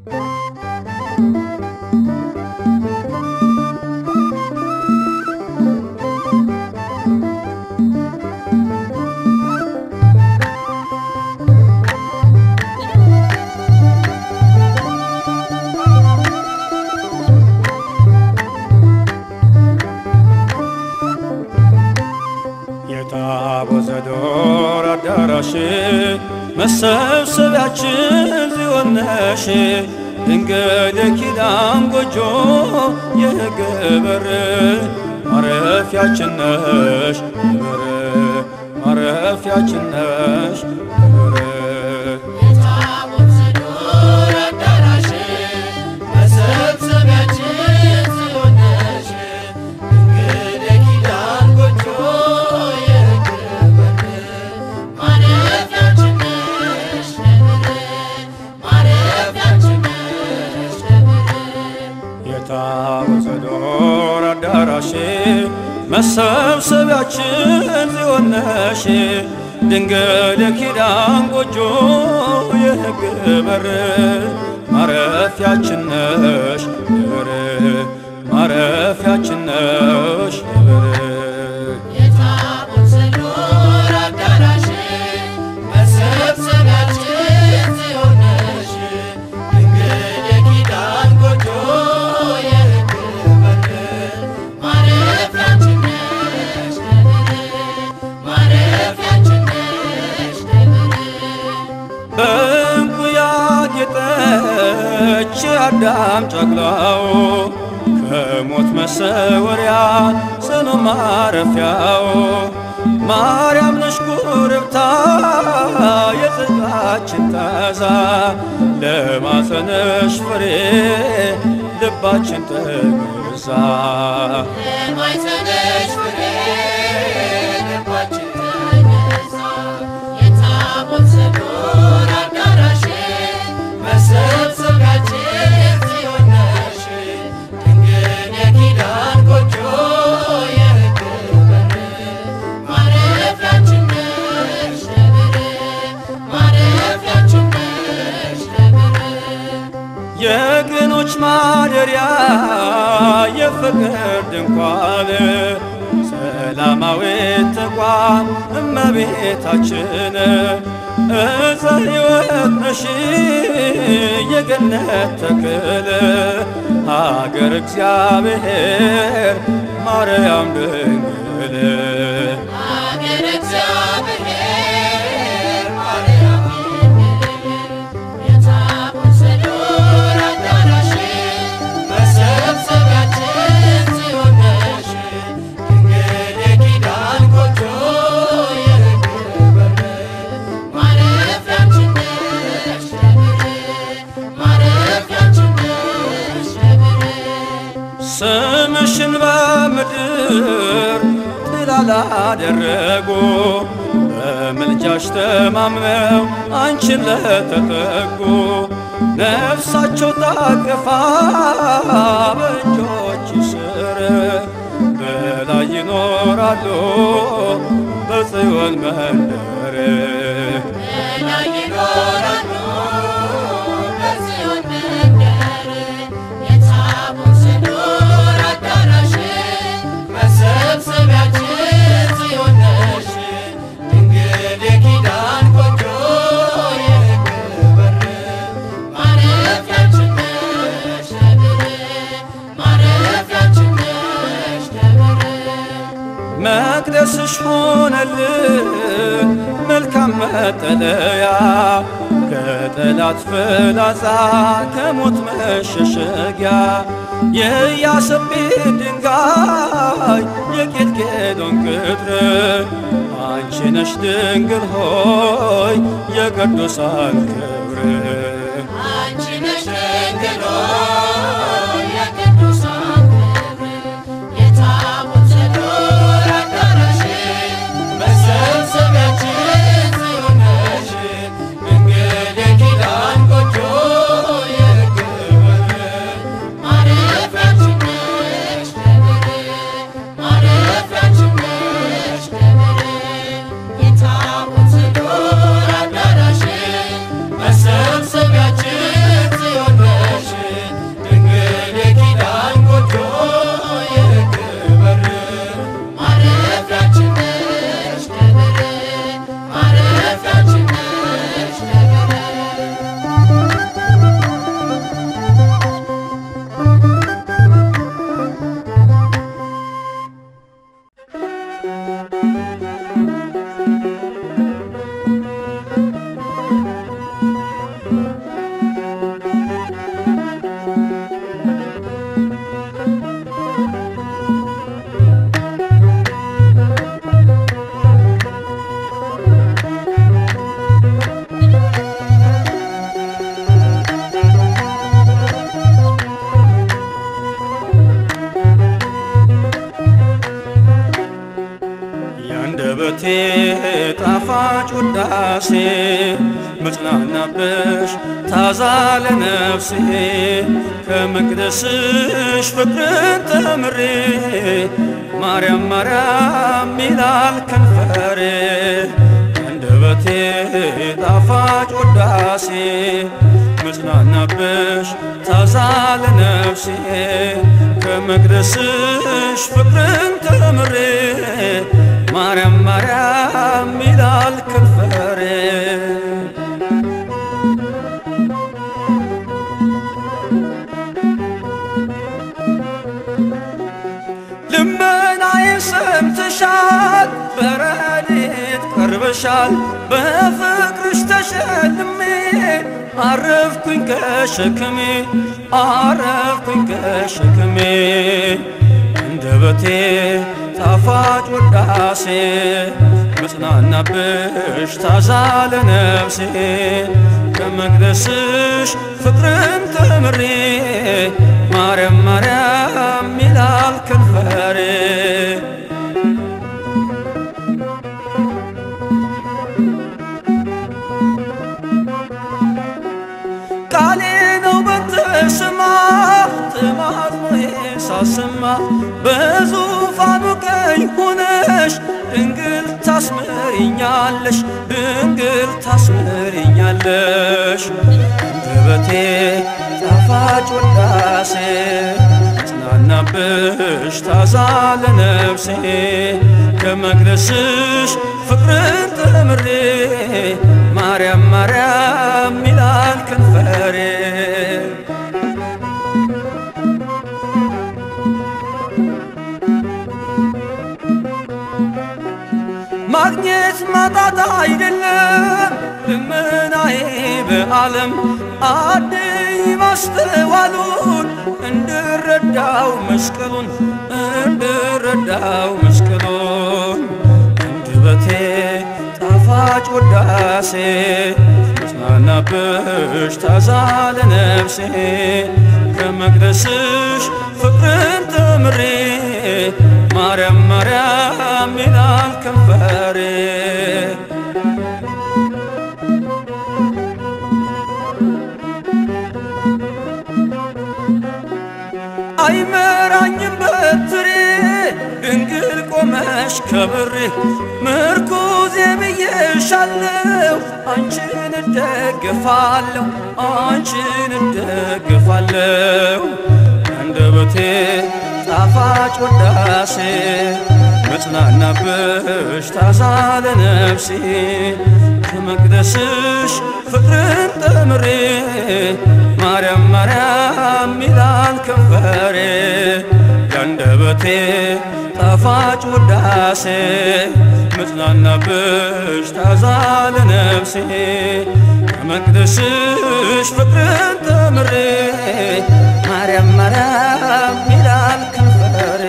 የታቦተ ዞር አዳራሽ መሰብሰቢያችን ጽዮን ነሽ ድንግል የኪዳን ጎጆ የሕግ በር ማረፊያችን ነሽ በር ማረፊያችን ነሽ በር የታቦተ ዞር አዳራሽ መሰብሰቢያችን ጽዮን ነሽ ድንግል የኪዳን ጎጆ የሕግ በር ማረፊያችን ነሽ ነብር ማረፊያችን ነሽ ነብር የታቦተ ዞር አዳራሽ መሰብሰቢያችን ጽዮን ነሽ ድንግል የኪዳን ጎጆ የሕግ በር ማረፊያችን ነሽ በር ማረፊያችን ነሽ በር የታቦተ ዞር አዳራሽ መሰብሰቢያችን ጽዮን ነሽ ድንግል የኪዳን ጎጆ የሕግ በር ማረፊያችን ነሽ ነብር ማረፊያችን ነሽ ነብር በዕንቁ ያጌጠች አዳም ጨቅላው ከሞት መሰወሪያ ጽኑ ማረፊያው ማርያም ነሽ ኩርብታ የጽድቃችን ታዛ ለማፀነሽ ፍሬ ልባችን ተገዛ የማይጸነሽ ፍሬ ልባችን ተገዛ የታቦተ ዞር አዳራሽ መሰብሰቢያችን ጽዮን ነሽ ድንግል የኪዳን ጎጆ የሕግ በር ማረፊያችን ነሽ ነብር ማረፊያችን ነሽ ነብር የቅኖች ማደሪያ የፍቅር ድንኳን ሰላማዊት ተቋም እመቤታችን እፀ ሕይወት ነሽ የገነት ተክል ሀገር እግዚአብሔር ማርያም ድንግል ሀገረ እግዚአብሔር ማርያም ድንግል የታቦተ ዞር አዳራሽ መሰብሰቢያችን ጽዮን ነሽ ድንግል የኪዳን ጎጆ የሕግ በር ማረፊያችን ነሽ ነብር ማረፊያችን ነሽ ነብር ስምሽን በምድር ጥላ ላደረጉ በምልጃሽ ተማምነው አንቺን ለተጠጉ ነፍሳቸው ታቅፋ በእጆች ስር በላይ ይኖራሉ በጽዮን መንደር በላይ ይኖራሉ በጽዮን መንደር የታቦተ ዞር አዳራሽ መሰብሰቢያችን ጽዮን ነሽ ድንግል የኪዳን ጎጆ የሕግ በር ማረፊያችን ነሽ ነብር ማረፊያችን ነሽ ነብር መቅደስሽ ሆነልን መልካም መጠለያ ከጠላት ፍላጻ ከሞት መሸሸጊያ የኢያሰጲድ ድንጋይ የኬልቄዶን ቅጥር አንቺ ነሽ ድንግል ሆይ የቅዱሳን ክብር አንቺ ነሽ ድንግል ሆይ የቅዱሳን ክብር የታቦተ ዞር አዳራሽ መሰብሰቢያችን ጽዮን ነሽ ድንግል የኪዳን ጎጆ የሕግ በር ማረፊያችን ነሽ ነብር ማረፊያችን ነሽ ነብር የታቦተ ዞር አዳራሽ መሰብሰቢያችን ጣፋጭ ውዳሴ መጽናናብሽ ታዛ ለነፍሴ ከመቅደስሽ ፍቅርን ተምሬ ማርያም ማርያም ይላል ከንፈሬ አንደበቴ ጣፋጭ ውዳሴ መጽናናብሽ ታዛ ለነፍሴ ከመቅደስሽ ፍቅርን ተምሬ ማርያም ማርያም ይላል ከንፈሬ ልመናዬን ሰምተሻል፣ በረድኤት ቀርበሻል። በፍቅርሽ ተሸልሜ አረፍኩኝ ከሸክሜ አረፍኩኝ ከሸክሜ አንደበቴ ጣፋጭ ውዳሴ መጽናናብሽ ታዛ ለነፍሴ ከመቅደስሽ ፍቅርን ተምሬ ማርያም ማርያም ይላል ከንፈሬ ቃሌ ነው በተሰማ ተማጽኖዬ ሳሰማ በዙፋኑ ቀኝ ሆነሽ ድንግል ታስምሪኛለሽ ድንግል ታስምሪኛለሽ አንደበቴ ጣፋጭ ውዳሴ ጽናናብሽ ታዛ ለነፍሴ ከመቅደስሽ ፍቅርን ተምሬ ማርያም ማርያም ይላል ከንፈሬ ማግኘት ማጣት አይደለም ልመናዬ በዓለም አድይ ማስተዋሉን እንድረዳው መስቀሉን እንድረዳው መስቀሉን አንደበቴ ጣፋጭ ውዳሴ መጽናናብሽ ታዛ ለነፍሴ ከመቅደስሽ ፍቅርን ተምሬ ማርያም ማርያም ይላል ከንፈሬ አይመራኝም በትሬ ድንግል ቆመሽ ከብሬ ምርኩዜ ብዬሻለሁ አንቺን እደግፋለሁ አንቺን እደግፋለሁ አንደበቴ ጣፋጭ ውዳሴ መጽናናብሽ ታዛ ለነፍሴ ከመቅደስሽ ፍቅርን ተምሬ ማርያም ማርያም ይላል ከንፈሬ ያንደበቴ ጣፋጭ ውዳሴ መጽናናብሽ ታዛ ለነፍሴ ከመቅደስሽ ፍቅርን ተምሬ ማርያም ማርያም ይላል ከንፈሬ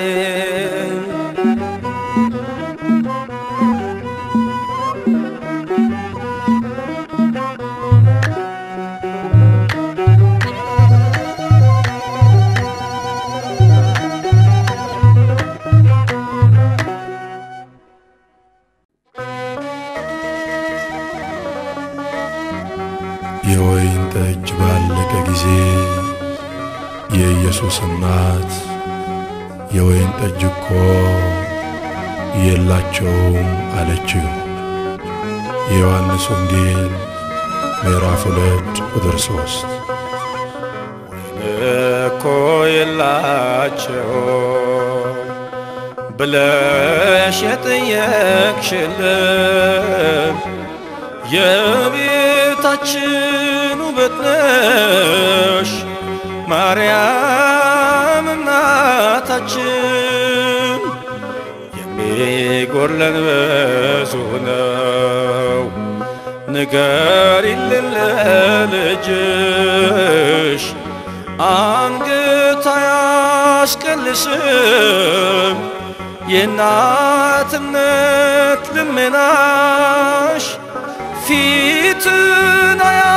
የወይን ጠጅ ባለቀ ጊዜ የኢየሱስ እናት የወይን ጠጅ እኮ የላቸውም አለችው። የዮሐንስ ወንጌል ምዕራፍ ሁለት ቁጥር ሦስት እኮ የላቸው ብለሽ የጠየቅሽልን የቤታችን ውበት ነሽ ማርያም እናታችን። የሚጎለን ብዙ ነው ንገሪልን ለልጅሽ አንገት አያስቀልስም የእናትነት ልመናሽ ፊትን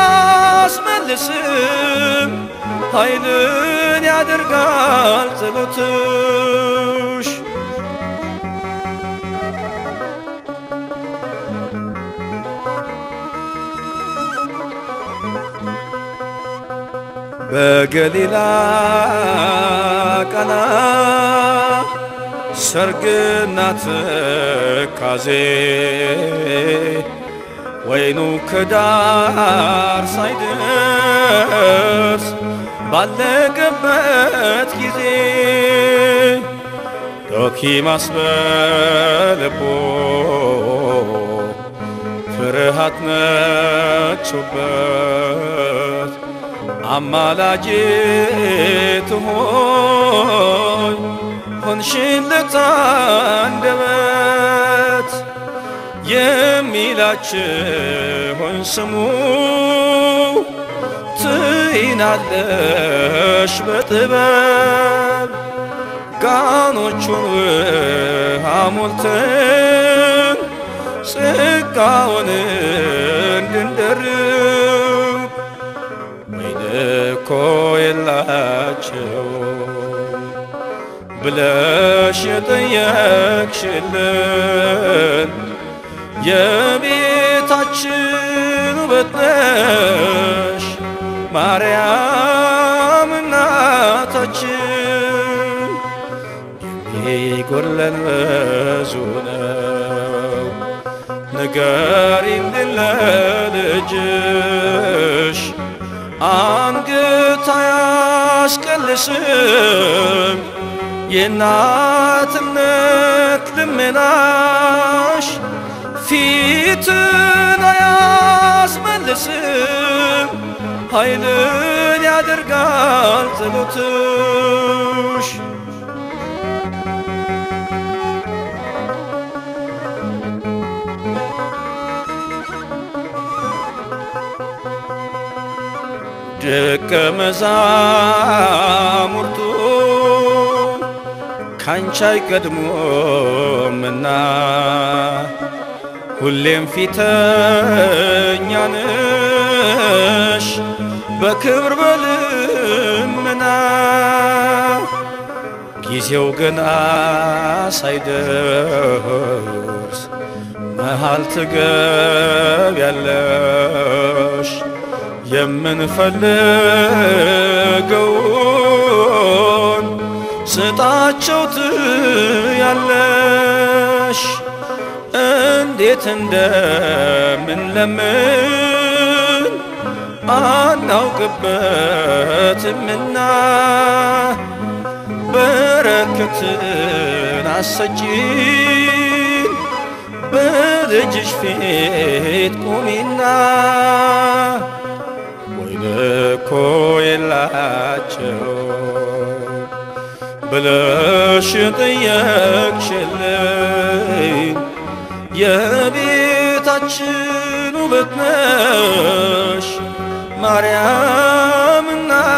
አያስመልስም ኃይልን ያደርጋል ጸሎትሽ በገሊላ ቀና ሰርግና ትካዜ ወይኑ ከዳር ሳይደርስ ባለቀበት ጊዜ ዶኪማስ በልቦ ፍርሃት ነግሶበት አማላጅት ሆይ ሆንሽለት አንደበት የሚላችሁን ስሙ ትይናለሽ በጥበብ ጋኖቹን ውሃ ሞልተን ጸጋውን እንድንደርብ ወይን እኮ የላቸው ብለሽ የጠየቅሽልን የቤታችን ውበት ነሽ ማርያም እናታችን የሚጎለን ብዙ ነው ንገሪልን ለልጅሽ አንገት አያስቀልስም የእናትነት ልመናሽ ፊትን አያስመልስም ኃይልን ያደርጋል ጸሎትሽ ደቀ መዛሙርቱ ካንቺ አይቀድሞምና ሁሌም ፊተኛ ነሽ በክብር በልመና ጊዜው ገና ሳይደርስ መሃል ትገቢያለሽ የምንፈልገውን ስጣቸው ትያለሽ እንዴት እንደምንለምን አናውቅበትምና በረከትን አሰጪን በልጅሽ ፊት ቁሚና ወይን እኮ የላቸው ብለሽ ጠየቅሽልኝ የቤታችን ውበት ነሽ ማርያም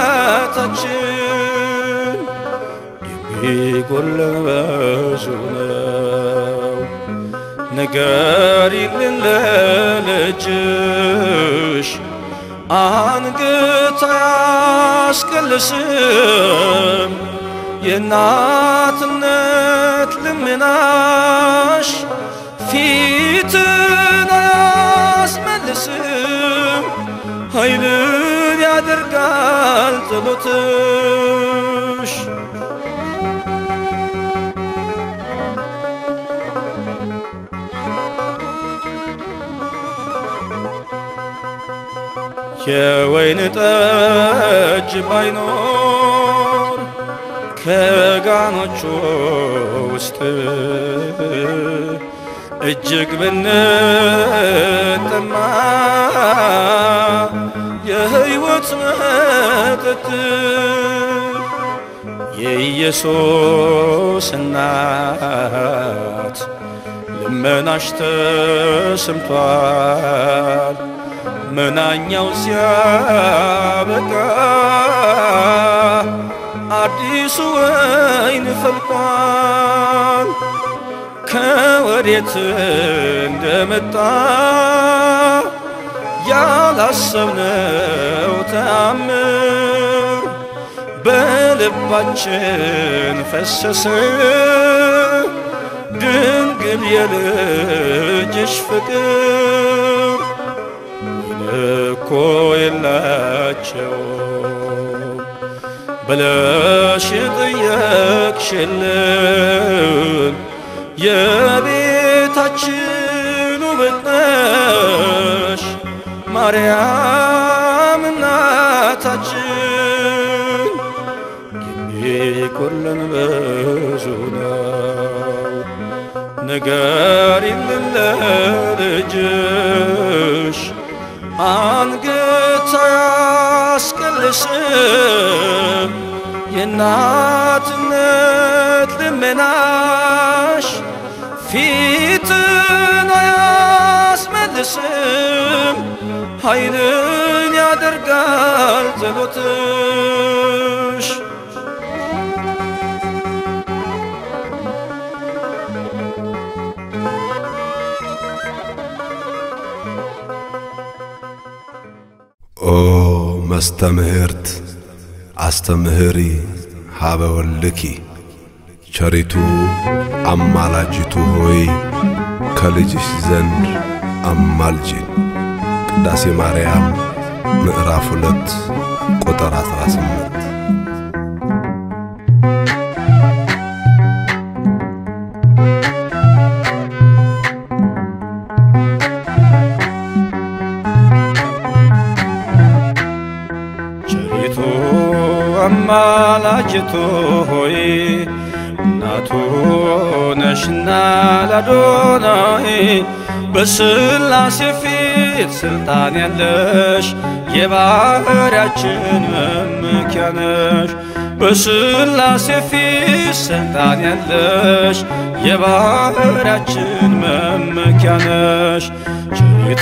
እናታችን የሚጎለን ብዙ ነው ንገሪልን ለልጅሽ አንገት አያስቀልስም የእናትነት ልመናሽ ፊትን አያስመልስም ኃይልን ያደርጋል ጸሎትሽ የወይን ጠጅ ባይኖር ከጋኖቹ ውስጥ እጅግ ብንጠማ የሕይወት መጠጥ የኢየሱስ እናት ልመናሽ ተሰምቷል። መናኛው ሲያበቃ አዲሱ ወይን ፈልቋል። ከወዴት እንደመጣ ያላሰብነው ተአምር በልባችን ፈሰሰ። ድንግል የልጅሽ ፍቅር እኮ የላቸው ብለሽ የጠየቅሽልን የቤታችን ውበት ነሽ ማርያም እናታችን የሚጎለን ብዙ ነው ንገሪልን ለልጅሽ አንገት አያስቀልስም የእናትነት ልመናሽ ፊትን አያስመልስም ኃይልን ያደርጋል ጸሎትሽ ኦ መስተምህርት አስተምህሪ ሀበ ወልኪ ቸሪቱ አማላጅቱ ሆይ ከልጅሽ ዘንድ አማልጂን። ቅዳሴ ማርያም ምዕራፍ ሁለት ቁጥር 18 ቸሪቱ አማላጅቱ ሆይ እናቱ ነሽና ላዶናይ በስላሴ ፊት ስልጣን ያለሽ የባህርያችን መመኪያ ነሽ። በስላሴ ፊት ስልጣን ያለሽ የባህርያችን መመኪያ ነሽ። ቸሪቱ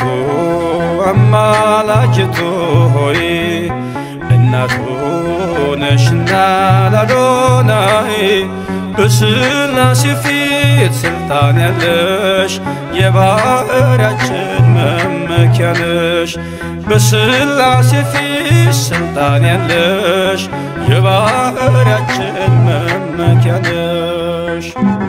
አማላጅቱ ሆይ እናቱ ነሽና ላዶናይ በስላሴ ፊት ስልጣን ያለሽ የባህርያችን መመኪያ ነሽ። በስላሴ ፊት ስልጣን ያለሽ የባህርያችን መመኪያ ነሽ።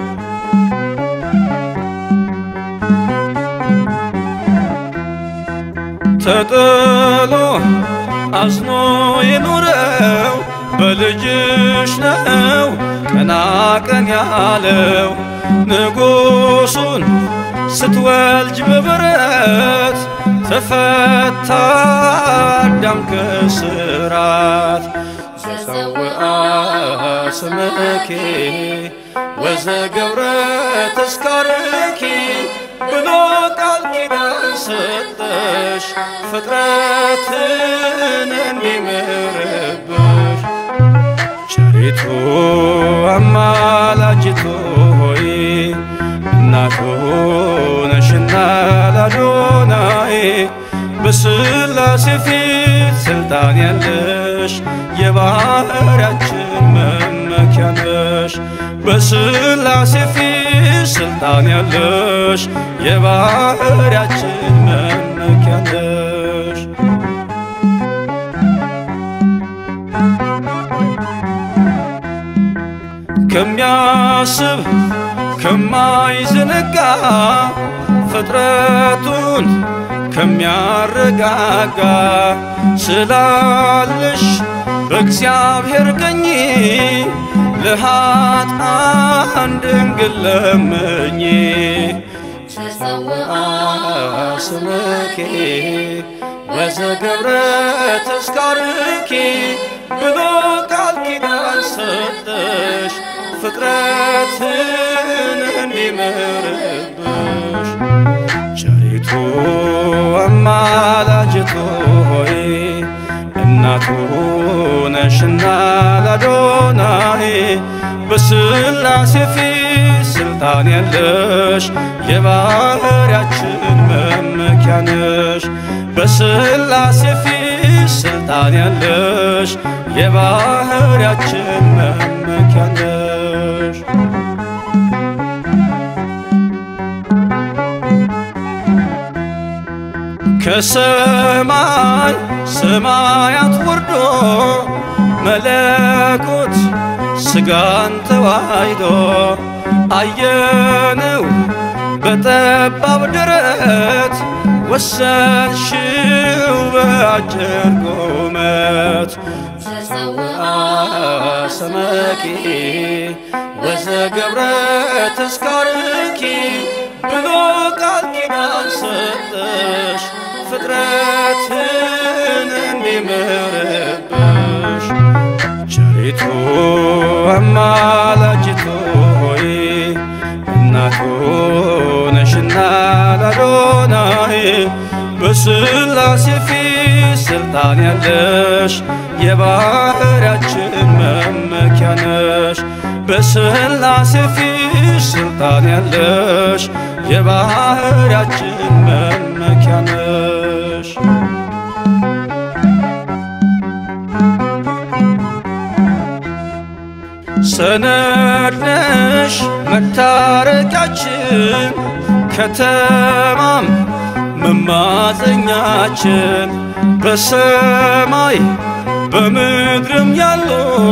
ተጥሎ አዝኖ የኖረው በልጅሽ ነው ቀና ቀን ያለው ንጉሱን ስትወልጅ በበረት ተፈታ አዳም ከስራት ዘፀውአ ስምኪ ወዘገብረ ተስካርኪ ብሎ ቃል ኪዳን ሰጠሽ ፍጥረትን እንዲምርብሽ ቸሪቱ አማላጅቱ ሆይ እናቱ ነሽና ላዶናይ በስላሴ ፊት ስልጣን ያለሽ የባህርያችን መመኪያ ነሽ። በስላሴ ፊት ስልጣን ያለሽ የባህርያችን መመኪያ ነሽ። ከሚያስብ ከማይዘነጋ ፍጥረቱን ከሚያረጋጋ ስላለሽ በእግዚአብሔር ቀኝ ለኃጥአን ድንግል ለምኝ ተጸውአ ስምኪ ወዘገብረ ተስካርኪ ብሎ ቃል ኪዳን ሰጠሽ ፍጥረትን እንዲምርብሽ ቸሪቱ አማላጅቱ ሆይ እናቱ ነሽና ላዶናይ በስላሴ ፊት ስልጣን ያለሽ የባህርያችን መመኪያ ነሽ። በስላሴ ፊት ስልጣን ያለሽ የባህርያችን መመኪያ ነሽ። ከሰማይ ሰማያት ወርዶ መለኮት ስጋን ተዋሂዶ አየነው በጠባብ ደረት ወሰንሽው በአጭር ቁመት ተጸውአ ስመኪ ወዘገብረ ተስካርኪ ብሎ ቃል ኪዳን ሰጠሽ ፍጥረትን እንዲምርብሽ ቸሪቱ አማላጅቱ ሆይ እናቱ ነሽና ላዶናይ በስላሴ ፊት ስልጣን ያለሽ የባህርያችን መመኪያ ነሽ። በስላሴ ፊት ስልጣን ያለሽ የባህርያችን መመኪያ ነሽ። ሰነድ ነሽ መታረቂያችን ከተማም መማፀኛችን በሰማይ በምድርም ያሉ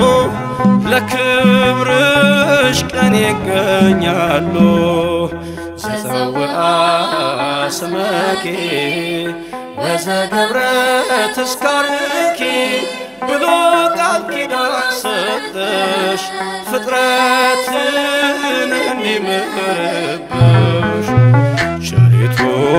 ለክብርሽ ቀን ይገኛሉ። ዘፀውአ ስመኪ ወዘገብረ ተስካርኪ ብሎ ቃል ኪዳን ሰጠሽ ፍጥረትን እንዲምርብሽ ቸሪቱ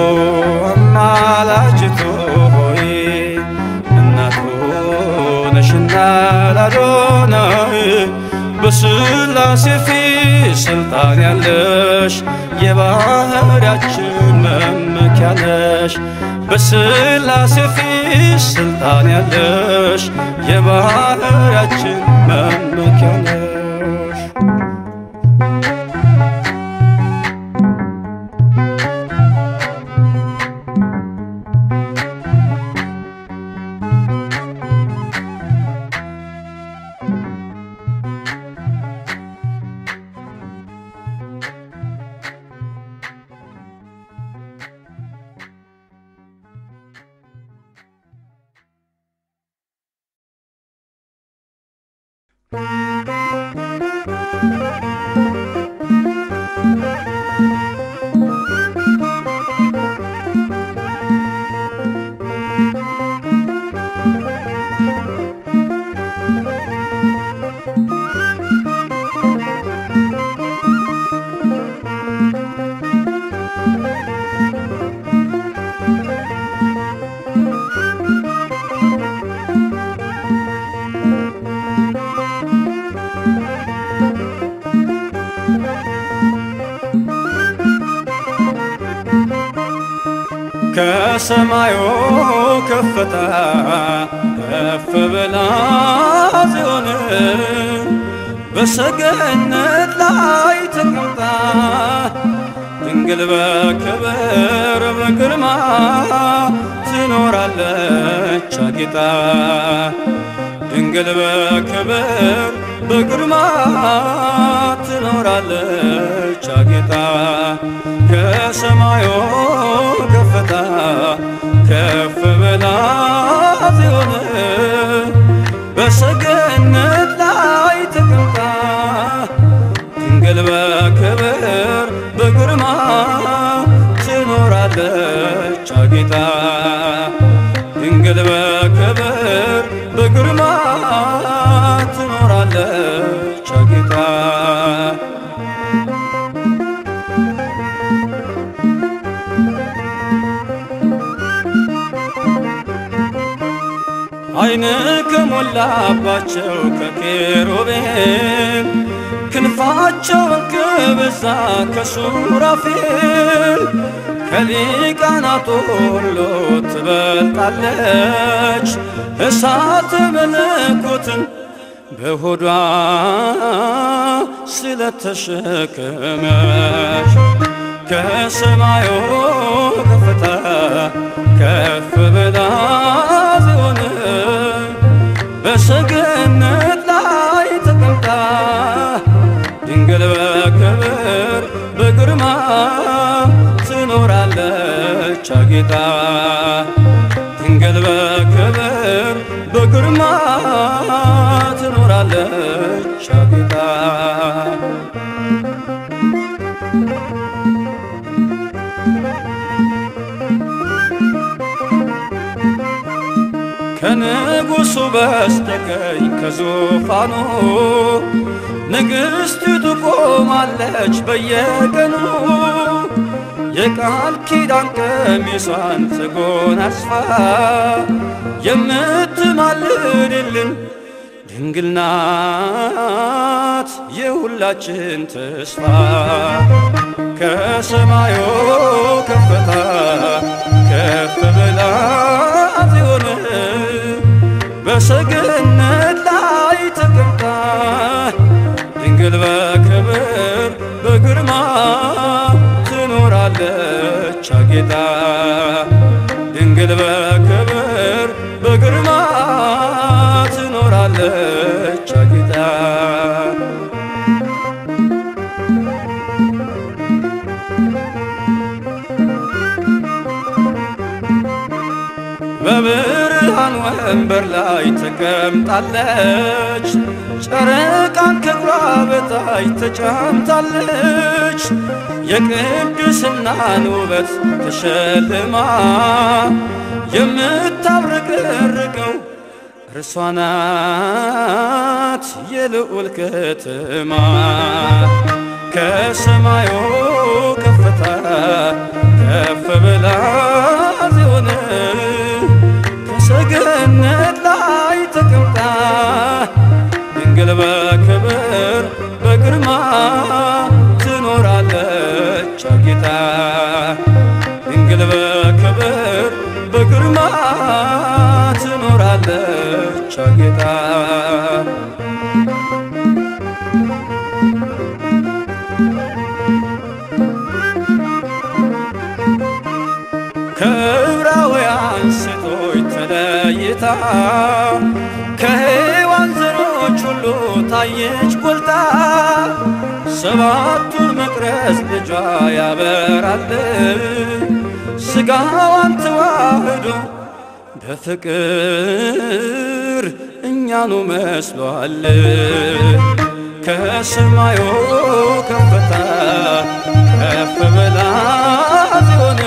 አማላጅቱ ሆይ እናቱ ነሽና ላዶናይ በስላሴ ፊት ስልጣን ያለሽ የባህርያችን መመኪያ ነሽ። በስላሴ ፊት ስልጣን ያለሽ የባህርያችን መመኪያ ነሽ። ከሰማዩ ከፍታ ከፍ ብላ ጽዮን በሰገነት ላይ ተቀምጣ ድንግል በክብር በግርማ ትኖራለች አጊጣ ድንግል በክብር በግርማ ትኖራለች አጊጣ ከሰማዩ ከፍታ ከፍ ብላ ጽዮን በሰገነት ላይ ተቀምጣ ድንግል በክብር በግርማ ትኖራለች አጊጣ ድንግል በክብር በግርማ ትኖራለች አጊጣ አይን ከሞላባቸው ከኬሩቤል ክንፋቸውን ከበዛ ከሱራፌል ከሊቃናቱ ሁሉ ትበልጣለች እሳት መለኮትን በሆዷ ስለተሸከመች ከሰማዩ ከፍታ ከፍ ብላ ጽዮን በሰገነት ላይ ተቀምጣ ድንግል በክብር በግርማ ትኖራለች አጊጣ ድንግል በክብር በግርማ ትኖራለች አጊጣ ከንጉሡ በስተቀኝ ከዙፋኑ ንግሥቲቱ ቆማለች በየቀኑ የቃል ኪዳን ቀሚሷን ተጎናጽፋ የምትማልድልን ድንግል ናት የሁላችን ተስፋ ከሰማዩ ከፍታ ከፍ ብላ ጽዮን በሰገነት ላይ ተቀምጣ ድንግል በክብር በግርማ ትኖራለች አጌጣ ድንግል በክብር በግርማ ትኖራለች አጌጣ በብርሃን ወንበር ላይ ተቀምጣለች፣ ጨረቃን ከእግሯ በታች ተጫምታለች። የቅድስናን ውበት ተሸልማ የምታብረቀርቀው እርሷ ናት የልዑል ከተማ ከሰማዩ ከፍታ ከፍ ብላ ጽዮን ከሰገነት ላይ ተቀምጣ ድንግል በክብር በግርማ ትኖራለች አጌጣ ድንግል በክብር በግርማ ትኖራለች አጌጣ ከዕብራውያን ሴቶች ተለይታ ከሔዋን ዘሮች ሁሉ ታየች ጎልታ ሰባቱን መቅረዝ ልጇ ያበራል ሥጋዋን ተዋህዶ በፍቅር እኛኑ መስሏል ከሰማዩ ከፍታ ከፍ ብላ ጽዮን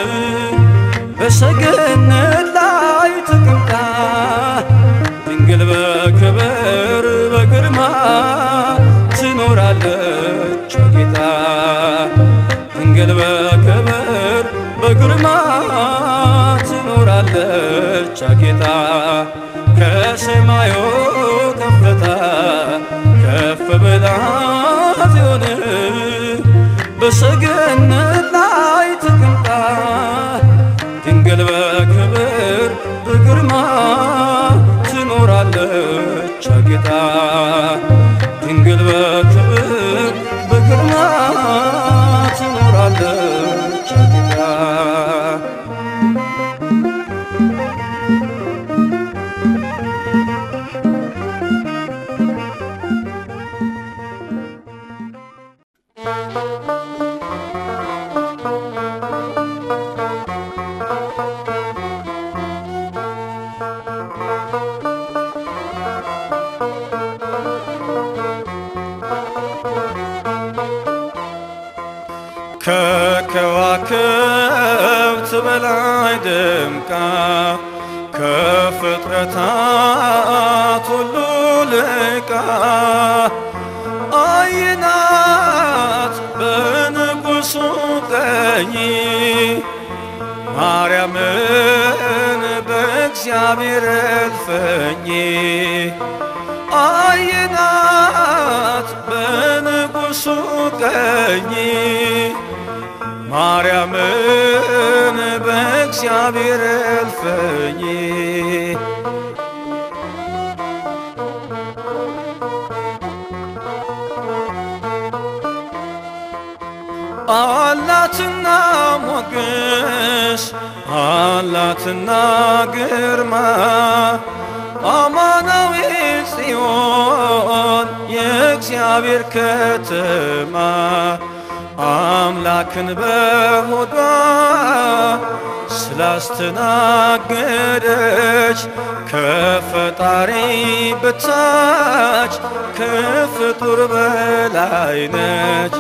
በሰገነት ላይ ተቀምጣ ድንግል በክብር በግርማ ትኖራለች አጌጣ ድንግል በክብር በግርማ ትኖራለች አጌጣ ከሰማዩ ከፍታ ከፍ ብላ ጽዮን በሰገነት ላይ ተቀምጣ ድንግል በክብር በግርማ ትኖራለች አጌጣ ድንግል በክብር በግርማ ትኖራለች አጌጣ ከከዋክብት በላይ ደምቃ ከፍጥረታት ሁሉ ልቃ አይናት በንጉሡ ቀኝ ማርያምን በእግዚአብሔር እልፍኝ አይናት በንጉሡ ቀኝ ማርያምን በእግዚአብሔር እልፍኝ አላትና ሞገስ አላትና ግርማ አማናዊ ጽዮን የእግዚአብሔር ከተማ አምላክን በሆዷ ስላስተናገደች ከፈጣሪ በታች ከፍጡር በላይ ነች።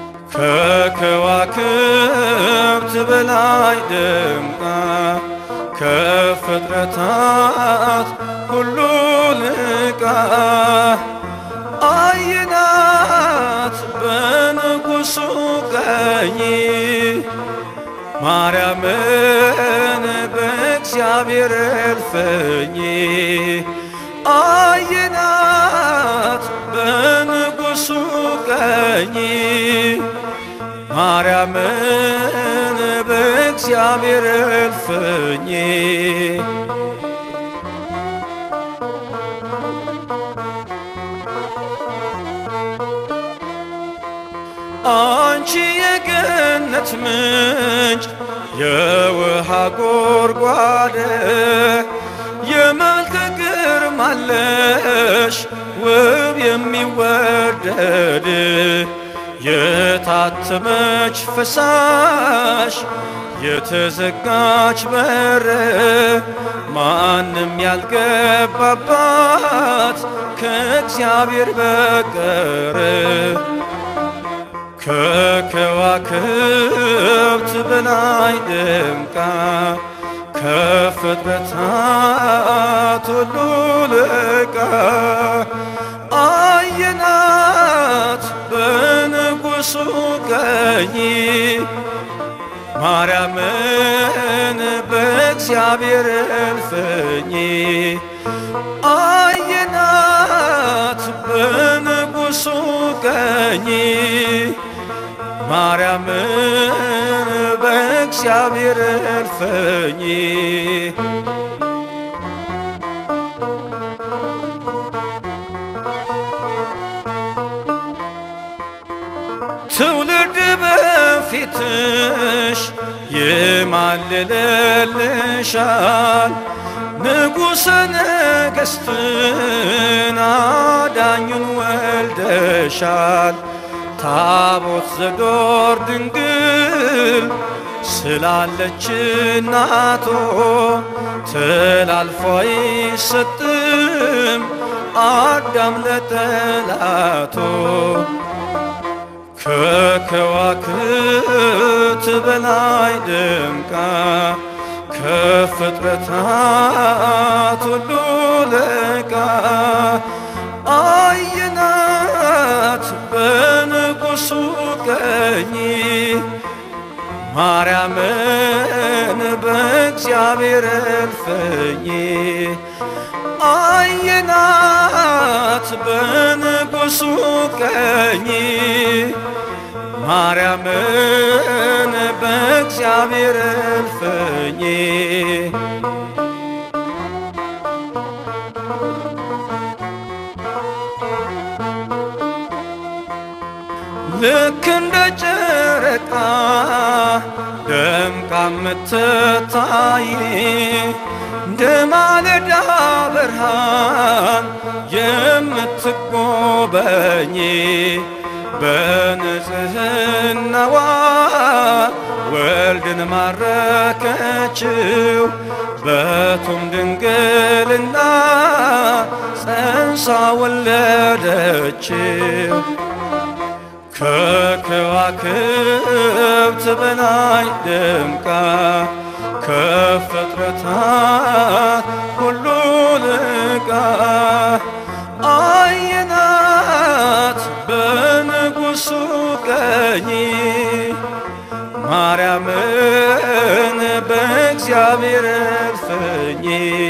ከከዋክብት በላይ ደምቃ ከፍጥረታት ሁሉ ልቃ አይናት በንጉሱ ቀኝ ማርያምን በእግዚአብሔር እልፍኝ አይናት በንጉሱ ቀኝ ማርያምን በእግዚአብሔር እልፍኝ አንቺ የገነት ምንጭ የውሃ ጎርጓደ የመልከ ግርማለሽ ውብ የሚወደድ የታተመች ፈሳሽ የተዘጋች በር ማንም ያልገባባት ከእግዚአብሔር በቀር ከከዋክብት በላይ ደምቃ ከፍጥረታት ሁሉ ልቃ አየናት በንጉሱ ቀኝ ማርያምን በእግዚአብሔር እልፍኝ አየናት በንጉሱ ቀኝ ማርያምን በእግዚአብሔር እልፍኝ ትውልድ በፊትሽ ይማልልልሻል ንጉሠ ነገሥትን አዳኙን ወልደሻል ታቦት ዘዶር ድንግል ስላለች እናቶ ተላልፎ አይሰጥም አዳም ለጠላቶ ከከዋክብት በላይ ደምቃ ከፍጥረታት ሁሉ ልቃ አየናት በንጉሱ ቀኝ ማርያምን በእግዚአብሔር እልፍኝ አየናት በንጉሱ ቀኝ ማርያምን በእግዚአብሔር እልፍኝ ልክ እንደ ጨረቃ ደምቃ የምትታይ እንደ ማለዳ ብርሃን የምትጎበኝ በንጽህናዋ ወልድን ማረከችው በቱም ድንግልና ጸንሳ ወለደችው። ከከዋክብት በላይ ደምቃ ከፍጥረታት ሁሉ ልቃ አየናት በንጉሱ ቀኝ ማርያምን በእግዚአብሔር እልፍኝ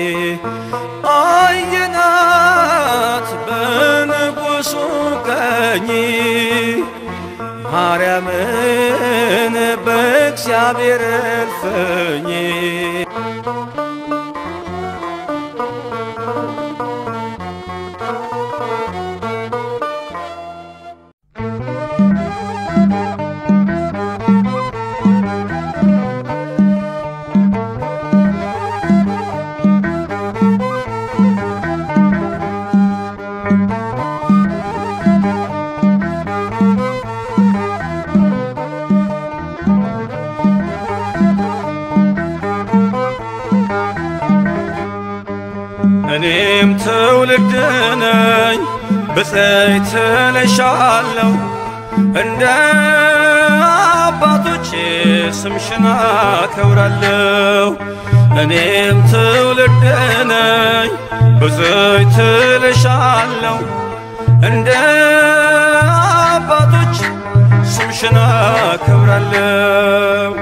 አየናት በንጉሱ ቀኝ ማርያምን በእግዚአብሔር እልፍኝ እኔም ትውልድ ነኝ ብፅዕት እልሻለሁ እንደ አባቶቼ ስምሽን አከብራለሁ እኔም ትውልድ ነኝ ብፅዕት እልሻለሁ እንደ አባቶች ስምሽን አከብራለሁ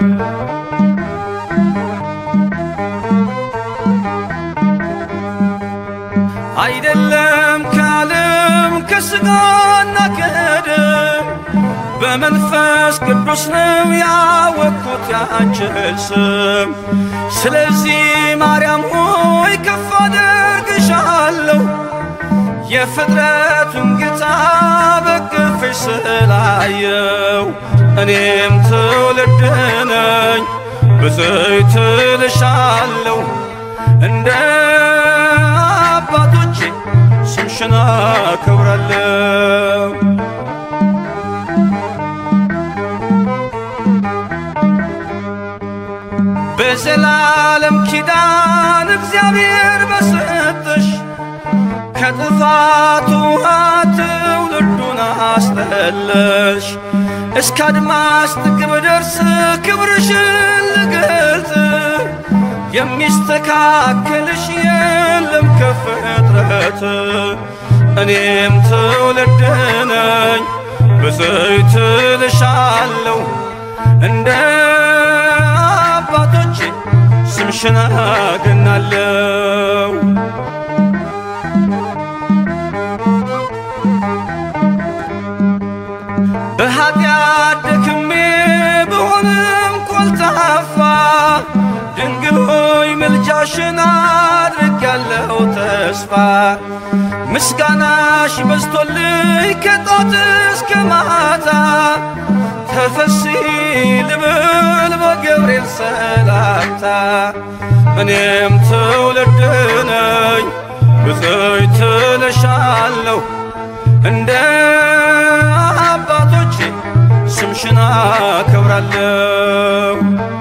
አይደለም ከዓለም ከሥጋና ከደም በመንፈስ ቅዱስ ነው ያወቅኩት ያንችን ስም። ስለዚህ ማርያም ሆይ ከፍ አደርግሻለሁ የፍጥረቱን ጌታ በቅፍሽ ስላየው እኔም ትውልድ ነኝ ብፅዕት እልሻለሁ እንደ አባቶቼ ስምሽን አከብራለሁ። በዘላለም ኪዳን እግዚአብሔር በሰጠሽ ከጥፋት ውሃ ትውልዱን አስጠለሽ እስከ አድማስ ጥግ ብደርስ ክብርሽን ልገልጽ የሚስተካከልሽ የለም ከፍጥረት እኔም ትውልድ ነኝ ብፅዕት እልሻለሁ እንደ አባቶቼ ስምሽን አገናለሁ በኃጢአት ደክሜ ብሆንም ኮልታፋ ድንግል ሆይ ምልጃሽን አድርጌያለሁ ተስፋ ምስጋናሽ በዝቶልኝ ከጧት እስከ ማታ ተፈሲ ልብል በገብርኤል ሰላምታ እኔም ትውልድ ነኝ ብፅዕት እልሻለሁ እንደ አባቶቼ ስምሽን አከብራለሁ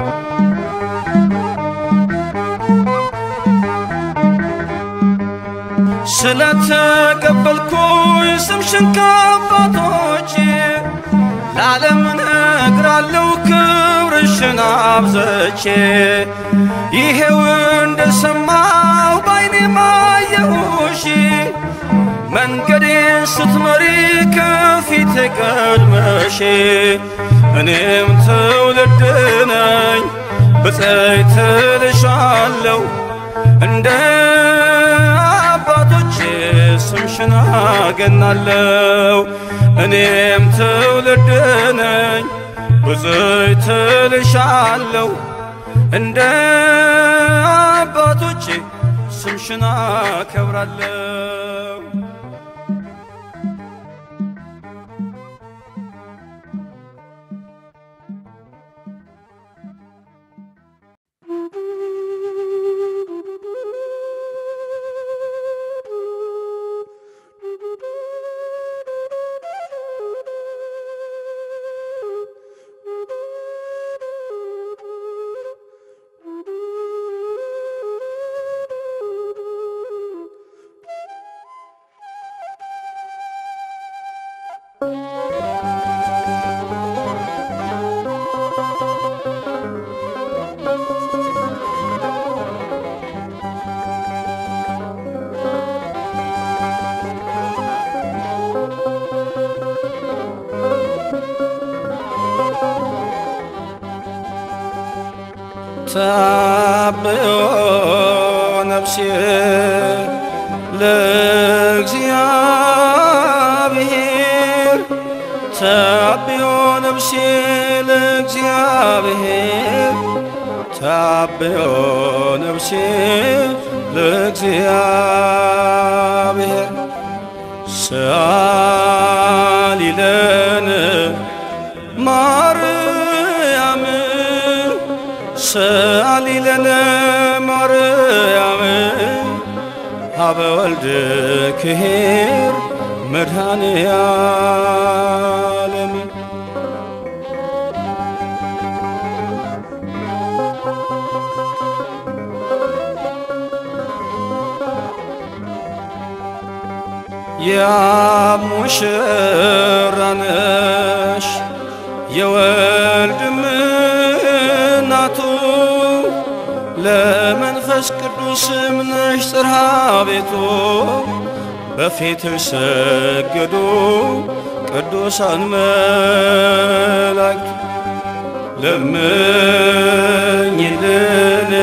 ስለተቀበልኩኝ ስምሽን ከአባቶቼ ለዓለም እነግራለሁ ክብርሽን አብዘቼ ይሄው እንደሰማሁ ባይኔ ማየሁሽ መንገዴን ስትመሪ ከፊት ቀድመሽ እኔም ትውልድ ነኝ ብፅዕት እልሻለሁ እንደ አባቶቼ ስምሽን አገናለሁ እኔም ትውልድ ነኝ ብፅዕት እልሻለሁ እንደ አባቶቼ ስምሽን አከብራለሁ ታብዮ ነፍሴ ለእግዚአብሔር ታብዮ ነፍሴ ለእግዚአብሔር ታብዮ ነፍሴ ለእግዚአብሔር ሰአሊ ለነ ማርያም ሰአሊ ለነ ማርያም ሀበ ወልድ ክሄር መድኃኔ ዓለም የሙሽራ ነሽ የወልድም እናቱ ለመንፈስ ቅዱስም ነሽ ጽርሐ ቤቱ በፊትሽ ሰገዱ ቅዱሳን መላእክት ለምኝልን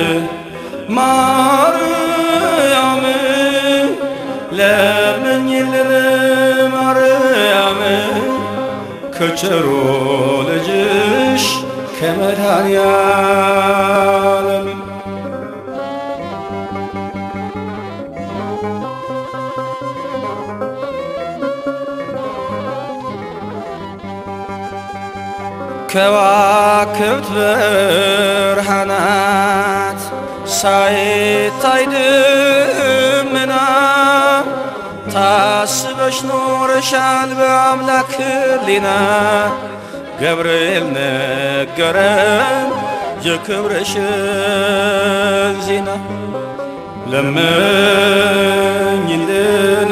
ማርያም ለምኝልን ማርያም ከቸሮ ልጅሽ ከመድኃኔዓለም ከዋክብት ብርሃናት ሳይታይ ደመና ታስበሽ ኖረሻል በአምላክ ሕሊና ገብርኤል ነገረን የክብርሽን ዜና ለምኝልን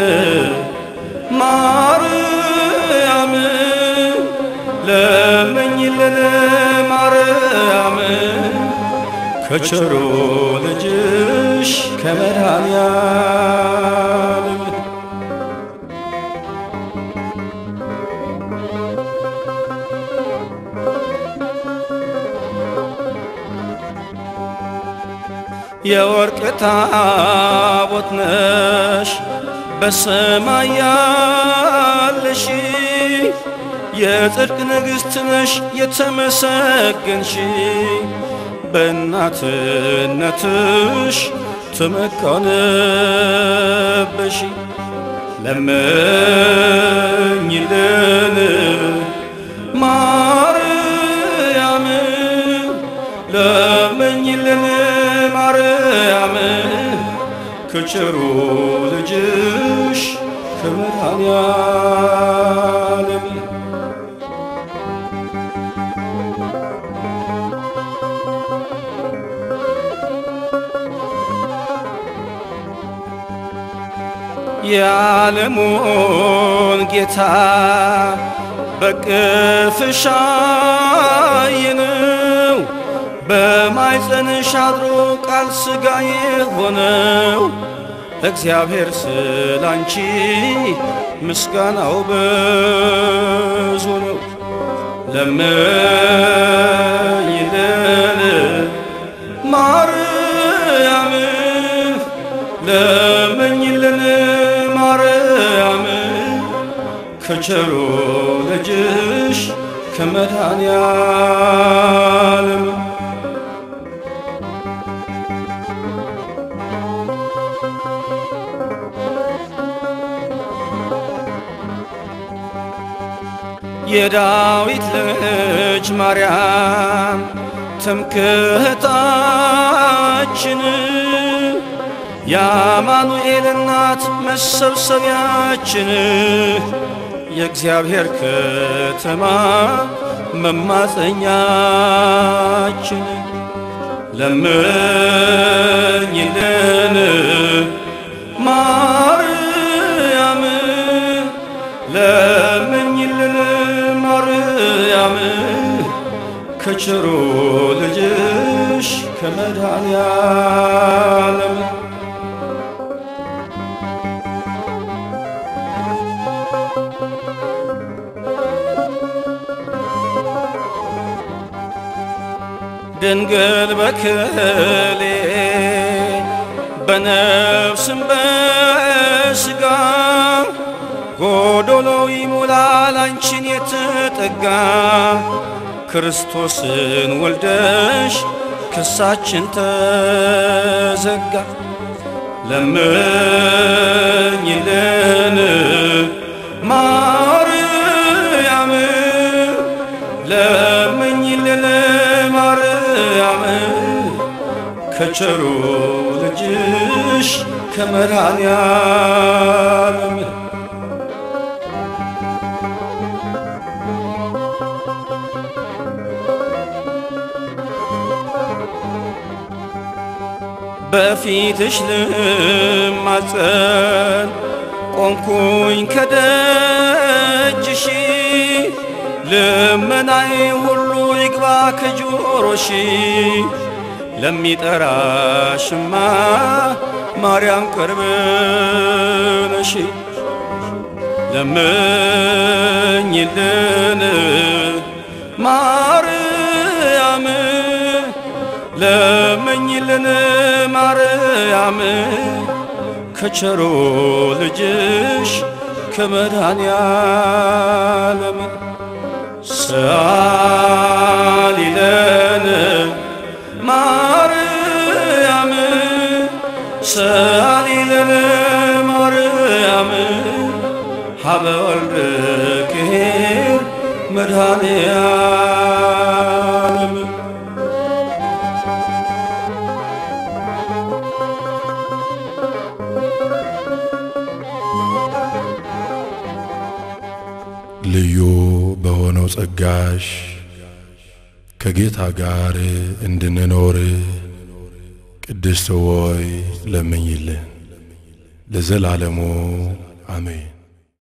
ማርያም ለምኝልን ማርያም ከቸሩ ልጅሽ ከመድኃኔዓለም የወርቅ ታቦት ነሽ በሰማይ ያለሽ የጽድቅ ንግሥት ነሽ የተመሰገንሽ በእናትነትሽ ተመካንበሽ ለምኝልን ማርያም ለምኝልን ማርያም ከቸሩ ልጅሽ ከመድኃኔዓለም የዓለሙን ጌታ በቅፍሽ አየነው በማይጸንሽ አድሮ ቃል ሥጋ የሆነው እግዚአብሔር ስላንቺ ምስጋናው ብዙ ነው። ለምኝልን ማርያም ለምኝልን ማርያም ከቸሩ ልጅሽ ከመድኃኔዓለም የዳዊት ልጅ ማርያም ትምክህታችን የአማኑኤል እናት መሰብሰቢያችን የእግዚአብሔር ከተማ መማፀኛችን ለምኝልን ማርያም ለምኝልን ማርያም ከቸሩ ልጅሽ ከመድኃኔዓለም ድንግል በክሌ በነፍስም በሥጋ ጎዶሎ ይሞላል አንቺን የተጠጋ ክርስቶስን ወልደሽ ክሳችን ተዘጋ። ለምኝልን ማርያም ለምኝልን ማርያም ከቸሩ ልጅሽ ከመድኃኔዓለም በፊትሽ ልማጸን ቆምኩኝ ከደጅሽ ልመናይ ሁሉ ይግባ ከጆሮሺ ለሚጠራሽማ ማርያም ቅርብ ነሽ። ለምኝልን ማርያም ለምኝልን ማርያም ከቸሮ ልጅሽ ከመድኃኔዓለም ሰአሊለን ማርያም ሰአሊለን ማርያም ሀበ ወልድኪር መድኃኔዓለም ልዩ በሆነው ጸጋሽ ከጌታ ጋር እንድንኖር ቅድስት ሆይ ለምኝልን። ለዘላለሙ አሜን።